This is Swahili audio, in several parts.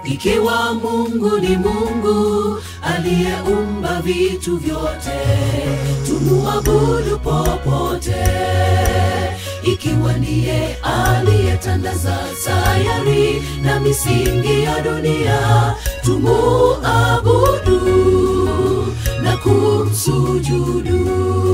ikiwa Mungu ni Mungu aliyeumba vitu vyote, tumuabudu popote. Ikiwa ndiye aliyetandaza sayari na misingi ya dunia, tumuabudu na kumsujudu.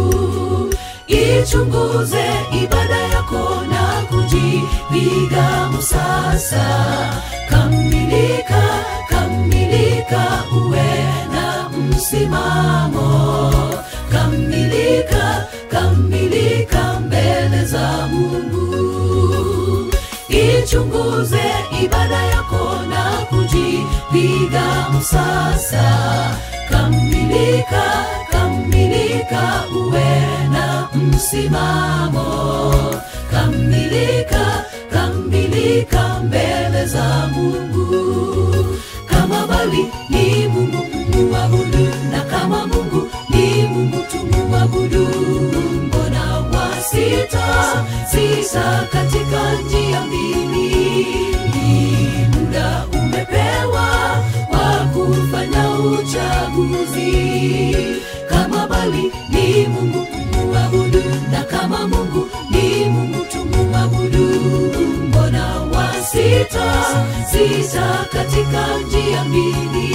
Ichunguze ibada yako na kujipiga msasa. Kamilika, kamilika, uwe na msimamo. Kamilika, kamilika mbele za Mungu. Ichunguze ibada yako na kujipiga msasa. Kamilika, kamilika, uwe na msimamo. Kamilika, kamilika mbele za Mungu. Kama bali ni Mungu muabudu, na kama Mungu ni Mungu tumuabudu. Mbona wasita sisa katika njia mbili? Muda umepewa wa kufanya uchaguzi. Kama bali ni Mungu tumuabudu, na kama Mungu ni Mungu tumuabudu. Mbona wasita sita katika njia mbili?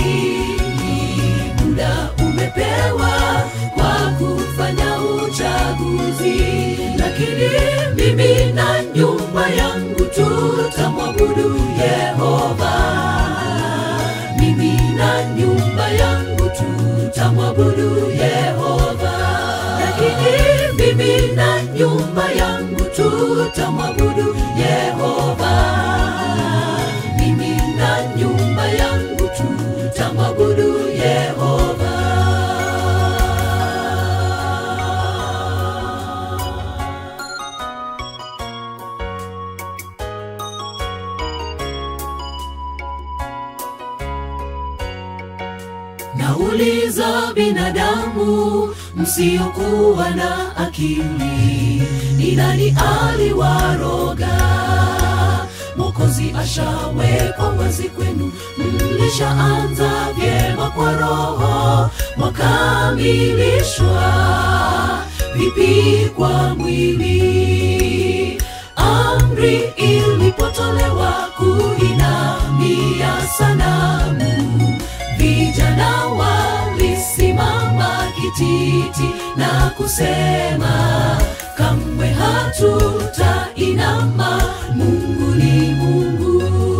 Muda umepewa kwa kufanya uchaguzi, lakini mimi na nyumba yangu tutamwabudu Yehova. Mimi na nyumba yangu tutamwabudu Yehova, lakini mimi na nyumba yangu tutamwabudu Yehova. Mimi na nyumba yangu tutamwabudu Yehova. Nauliza binadamu msiokuwa na akili, ni nani aliwaroga? Mwokozi ashawekwa wazi kwenu, mlishaanza vyema kwa Roho, mwakamilishwa vipi kwa mwili? Amri ilipotolewa kuinamia sanamu vijana walisimama kititi na kusema kamwe hatutainama mungu ni mungu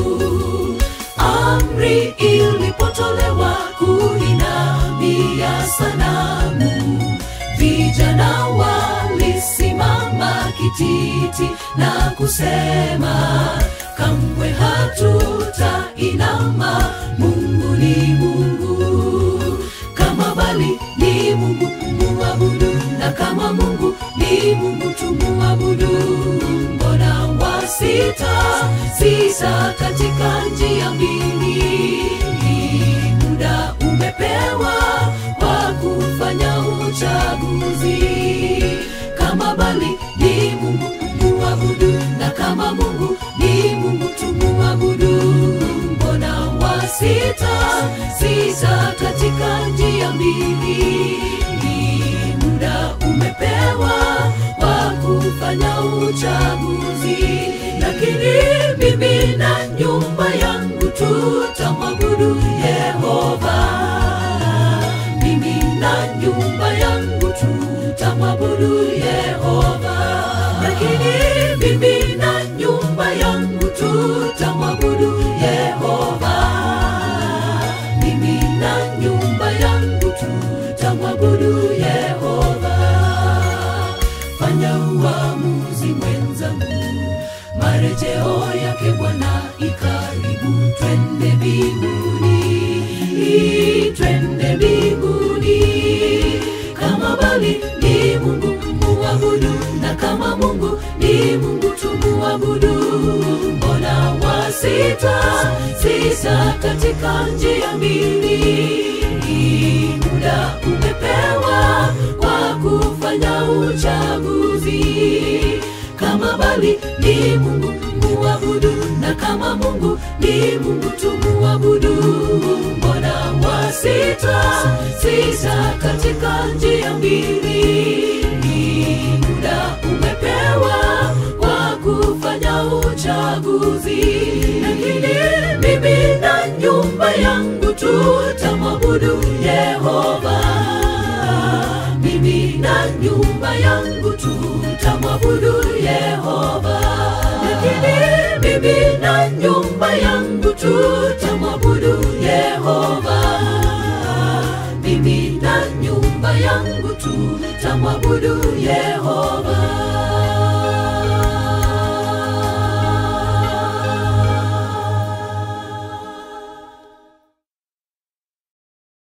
amri ilipotolewa kuinamia sanamu vijana walisimama kititi na kusema kamwe hatutainama mungu ni mungu kama bali ni mungu muabudu na kama mungu ni mungu tumuabudu mbona wasita sisa katika njia mbili muda umepewa wa kufanya uchaguzi kama bali ni mungu muabudu na kama mungu ni mungu tumuabudu mbona wasita sisa katika njia mbili muda umepewa wa kufanya uchaguzi lakini mimi na nyumba yangu tutamwabudu yehova mimi na nyumba yangu tutamwabudu yehova lakini mimi na nyumba yangu tutamwabudu yehova mimi na nyumba yangu tutamwabudu yehova fanya uamuzi mwenzangu marejeo yake bwana ikaribu twende mbinguni twende mbinguni kama bali ni mungu muabudu na kama mungu ni mungu tumuabudu mbona wasita sisa katika njia mbili muda umepewa kwa kufanya uchaguzi kama bali ni mungu muabudu na na kama mungu ni mungu tumuabudu mbona wasita sita katika njia mbili ni muda umepewa kwa kufanya uchaguzi lakini mimi na nyumba yangu tutamwabudu yehova mimi na nyumba yangu tutamwabudu yehova lakini mimi na nyumba yangu tutamwabudu yehova mimi na nyumba yangu tutamwabudu yehova